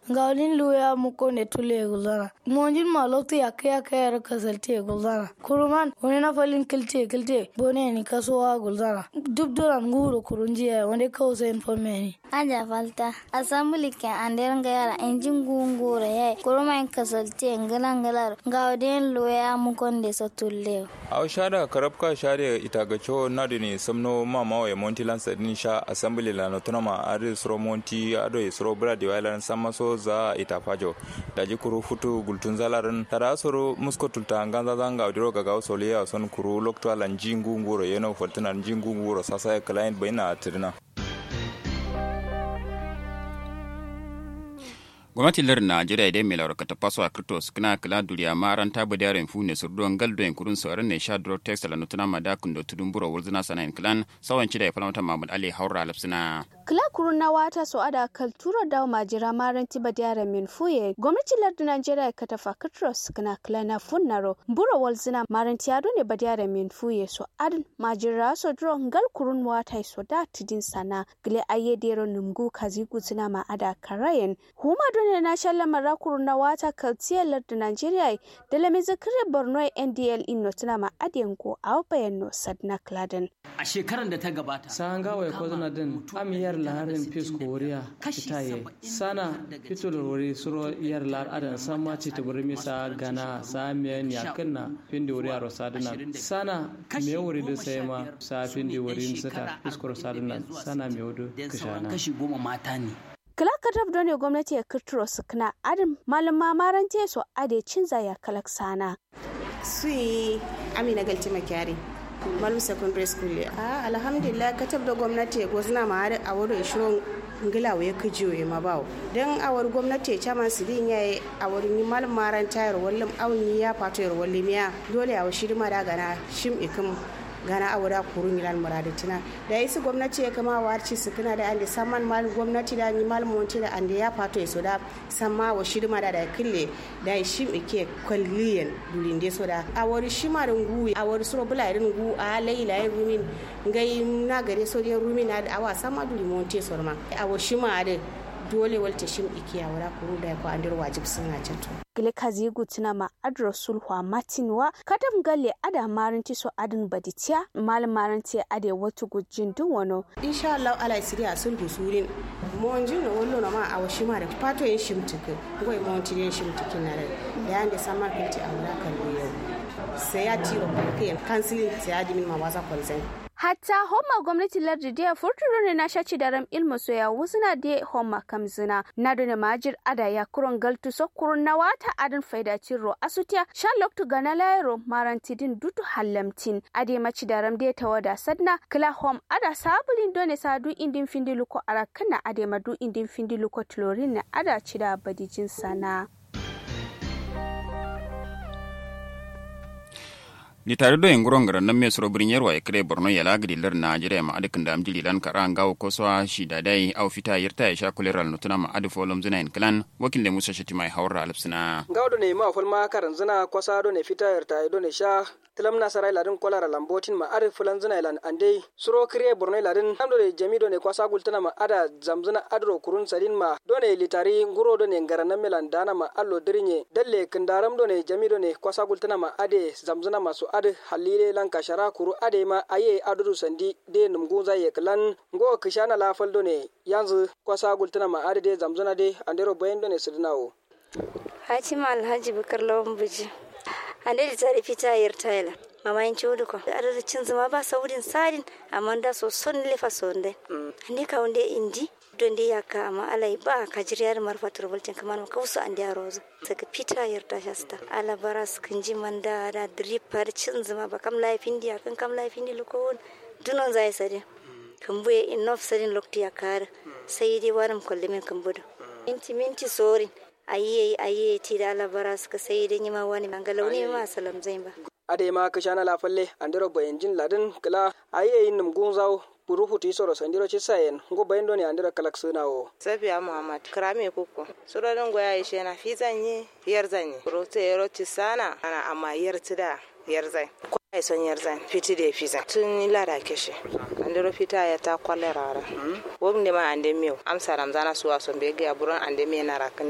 ngawlin luya muko ne tule gulzana monjin ma lokti yakke yakke yar kasalte gulzana kuruman wani na falin kilte kilte bone ni kasuwa gulzana duk dolan nguro kurunjiya wani kausa informeni anja falta asambuli ke ander ngayara enjin gungura yai kuruma kasalte ngala ngala ngawden luya mukonde so tulle aw shada karabka shade itagacho nadini samno mama wa monti lansa din sha assembly la notona ari sro monti ado sro bradi wailan samaso za itafajo daji kuru futu gultun zalarin tada soro musko tulta ganza zanga odiro gaga soliya son kuru lokto alan jingu nguro yeno fortuna jingu nguro sasa client baina tirna gwamnatin lar najeriya idan mai laura ta faso a kritos kina kila duriya maran ta bada yaren fune surduwan galdo en kurun sauran ne sha duro text la nutuna madakun da tudun buro wurzina sana in kilan sawan da ya falmata mahmud ali haura lapsina kila kurun na wata so ada kaltura da majira maran ti bada yaren min fuye gwamnatin lar najeriya ka tafa kritos kina kila na funnaro buro wurzina maran ti ado ne bada yaren min fuye so adin majira so duro gal kurun wata so da tidin sana gile ayyedero numgu kazi gutsina ma ada karayen huma ne na shan lamara na wata kaltiyar lardin Najeriya da lamin zakirar Borno NDL ino tuna ma adiyan ko a bayan no sadna kladen. A shekarar da ta gabata. San gawa ya kozuna din amiyar laharin fisko wariya fitaye sana fito da wuri suro yar lar adan san ma ce ta buri misa gana sa miyan yakin na findi wuri aro sadina sana me wuri da sai ma sa findi wuri sata fisko sadina sana me wudu kishana. Kashi goma mata ne. kila katab done gwamnati ya kirtiro su kana adin malama marante su ade cinza ya kalak sana su yi amina galti makyari malum secondary school a alhamdulillah katab da gwamnati ko suna ma a wurin shirin ngila ya kajiyo ya mabawo don awar gwamnati chama su din ya yi a wurin malum maranta yar wallim auni ya fato yar wallim ya dole a washi ma da gana shim ikim gana awura kurun yilan muradatina da isi gwamnati ya kama warci su kana da ande saman mal gwamnati da ni mal monti da ande ya fato so da samma wa shirma da da kille da shim ike kwalliyan dulinde so da awari shima da ngu awari suro bula irin ngu a laila yin rumin ngai na gare so da rumin na da awa sama duli monti so ma awa shima da dole walta shim ike awura kuru da ko andir wajib suna canto gile kazi gutuna ma adro sulhwa matinwa kadam galle ada maranti so adin baditiya mal maranti ade watu gujin dun wano insha Allah ala siri a sulhu surin mon jin no wollo na ma a washi ma da pato yin shimtike goy mon ti yin shimtike na da da yande samar kinti awura kan yau sai ya tiro ke kansilin sai ya dimin ma wasa consent hatta homa gwamnati lardi da furturo ne na shaci da ram ilmu soya wuzina da homa kamzina na da majir ada ya kuron galtu so kurun na wata adin faida cirro asutiya shalok tu gana layro marantidin dutu hallamtin ade maci da ram da tawada sadna kila hom ada sabulin done sadu indin findiluko arakana ade madu indin findiluko tlorin na ada ci da badijin sana ni tare do en guron garan me soro birin yerwa e kre borno yala gidi lar najeriya ma adikin da amjili lan kara ngawo ko so shi da dai au fita yirta ya sha kuliral nutuna ma adi folom zina en klan wakil le musa shati mai haura alpsina ngawdo ne ma fulma karan zina kwasa do ne fita yirta do ne sha tilam nasara ladin kolara lambotin ma adi fulan zina ilan ande suro kre borno ladin amdo ne jami do ne kwasa gultana ma ada zamzina adro kurun sadin ma do ne litari nguro do ne ngaran melan dana ma allo dirinye dalle kindaram do ne jami do ne kwasa gultana ma ade zamzina masu ade halile lan kashara kuru ade ma aye adudu sandi de numgu za ye klan ngo kishana la faldo ne yanzu kwasa gultana ma ade de zamzana de andero bayan do ne sidinawo Hatima Alhaji Bukar Lawan Buji. Ande da tare fita yar tayla. Mama yin ciwo ko. Da adada cin zuma ba saurin sadin amma da so son lefa son dai. Ande ka wanda indi don dai yaka amma alai ba ka jiriyar marfatar bultin kamar ka wasu an da rozu. Saka fita yar ta shasta. Ala baras kan ji man da da dripper cin zuma ba kam laifin diya kan kam laifin di lokowon. Dunon zai sade. Kan buye enough sadin lokti ya kare. Sai dai warin kullumin kan budu. Minti minti sorin. ayiye ayiye ti da alabara suka sai da yi ma wani mangalau ne ma salam zai ba ade ma kishana la falle andero bayan jin ladin kala ayiye yin numgun zawo burufu ti soro sandiro ci sayen ngo bayan doni andero kalak sunawo safiya muhammad krame kuko surorin goya ishe na fi zanyi yar zanyi rote yaro ci sana ana amma yar ti da yar zai kwai son yar zai fiti da fi zan tun lara keshe andero fita ya ta kwalle rara wog ne ma ande miyo amsa ramzana suwa son bege aburan ande miyo na rakin